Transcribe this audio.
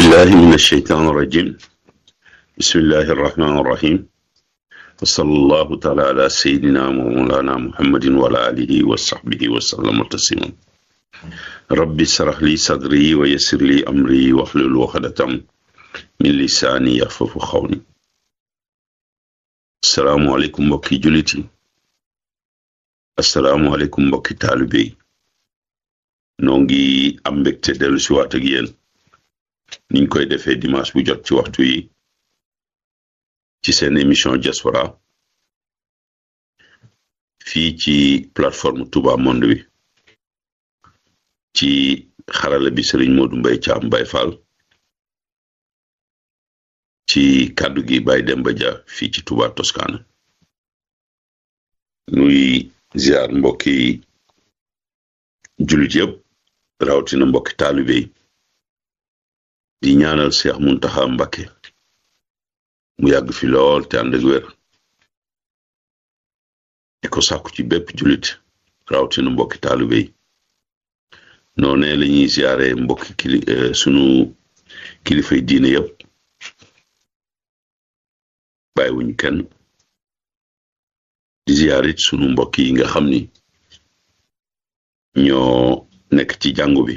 بالله من الشيطان الرجيم بسم الله الرحمن الرحيم وصلى الله تعالى على سيدنا ومولانا محمد وعلى آله وصحبه وسلم تسليما ربي اشرح لي صدري ويسر لي أمري واحلل عقدة من لساني يفقهوا قولي السلام عليكم mbokki jullit yi assalaamu aleykum mbokki taalibe yi noo ngi am mbégte dellu si waat ak yéen niñ koy defee dimanche bu jot ci waxtu yi ci seen émission diaspora fii ci plateforme Touba Monde bi ci xarala bi Serigne Modou Mbaye Thiam Baye Fall ci kàddu gi Baye Demba Dia fii ci Touba Toscana nuy ziar mbokki jullit yëpp rawatina mbokki taalibe yi di ñaanal Seex Muntaxa Mbakke mu yàgg fi lool te ànd ak wér di ko sàkku ci bépp jullit rawatina mbokki taalibe yi noone la ñuy ziare mbokki kili sunu kilifay diine yëpp bàyyiwuñ kenn di ziarit sunu mbokk yi nga xam ni ñoo nekk ci jàngu bi